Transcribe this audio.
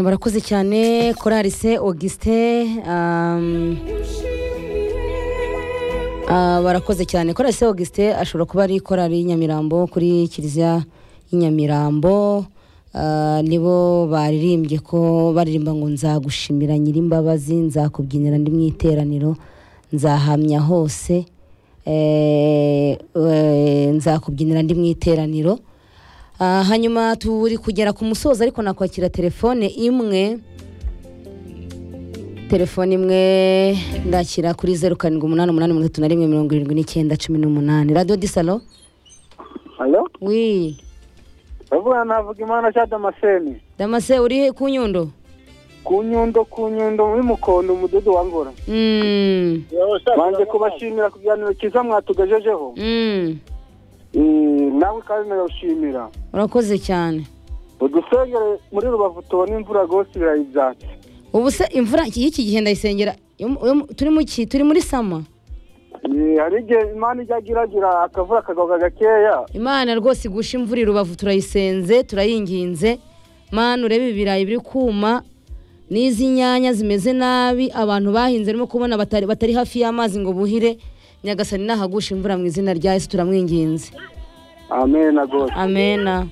barakoze cyane koralise augustin um, ah, barakoze cyane koralise augustin ashobora kuba ari korali nyamirambo kuri kiliziya y'inyamirambo Ah, nibo baririmbye ko baririmba ngo nzagushimira nyirimbabazi nzakubyinira ndi mu iteraniro nzahamya hose Eh, eh, nzakubyinira ndi mu iteraniro Ah, hanyuma turi kugera ku musozo ariko nakwakira telefone imwe telefone imwe ndakira kuri zeru karindwi umunani umunani mirongo itatu na rimwe mirongo irindwi n'icyenda cumi n'umunani radiyo disalo Alo? wi Ndavuga navuga imana cya Damascene. damase uri ku nyundo Ku nyundo ku nyundo muri mukondo umududu wa ngora. Mm, Banze kubashimira ku biganiro cyiza mwatugejejeho. mm, Eh, Nawe kandi ndabashimira. urakoze cyane Udusengere muri Rubavu tubona imvura rwose ibirayi byacu. ubu se imvura y'iki gihe ndayisengera yo mu- yo mu- turi mu ki turi muri sama Eh, Hari igihe imana ijya agiragira akavura akagaruka gakeya. imana rwose igusha imvura i rubavu turayisenze turayinginze mani urebe ibirayi biri kuma n'izi nyanya zimeze nabi abantu bahinze urimo kubona batari, batari hafi y'amazi ngo buhire nyagasani nahagusha imvura mu izina rya yesu turamwinginze Amen rwose. amena